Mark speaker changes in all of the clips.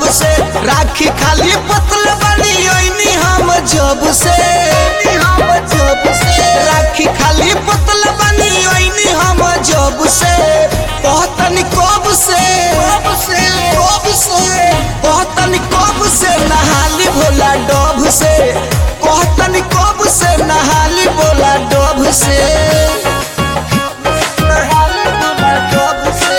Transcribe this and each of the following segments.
Speaker 1: से राखी खाली पतल बनी ओइनी हम जब से हम जब से राखी खाली पतल बनी ओइनी हम जब से कहतनी कब से कब से कब से कहतनी कब से नहाली भोला डब से कहतनी कब से नहाली भोला डब से नहाली भोला डब से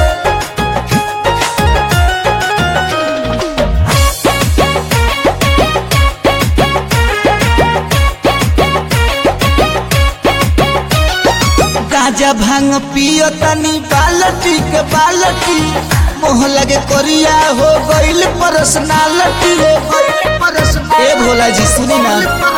Speaker 1: गाजा भांग पियो तनी बालटी के बालटी मोह लगे कोरिया हो गइल पर्सनालिटी हो ए भोला जी सुनी ना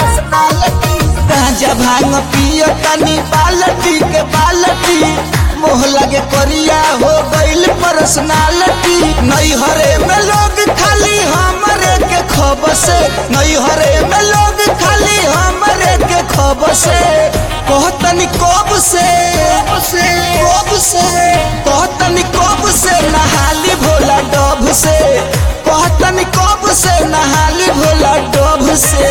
Speaker 1: गाजा भांग पियो तनी बालटी के बालटी मोह लगे कोरिया हो गइल पर्सनालिटी नई हरे में लोग खाली हमरे के खबर से नई हरे में लोग खाली हमरे के खबर से कहतनी कब से कब से कहतनी कब से नहाली भोला डब से कहतनी कब से नहाली भोला डब से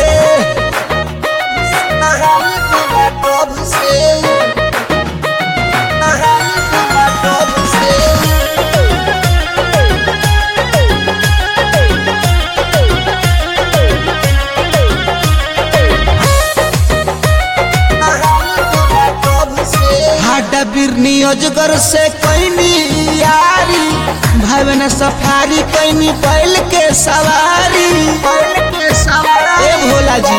Speaker 1: नहाली भोला डब से नहाली भोला डब से हाडा बिरनी अजगर से कैनी यारी भावना सफारी कैनी बैल के सवारी ए भोला जी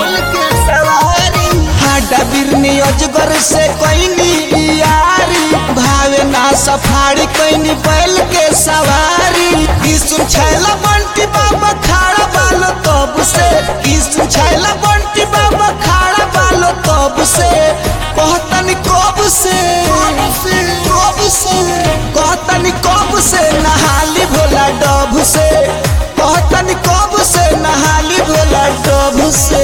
Speaker 1: हाडा बिरनी अजगर से कैनी यारी भावना सफारी कैनी बैल के सवारी किसुन छैला बंटी बाबा खाड़ा बालो तब से किसुन छैला बंटी बाबा खाड़ा बालो तब से कहतनी कब से कब से कहतनी कब से नहाली भोला डब से कहतनी कब से नहाली भोला डब से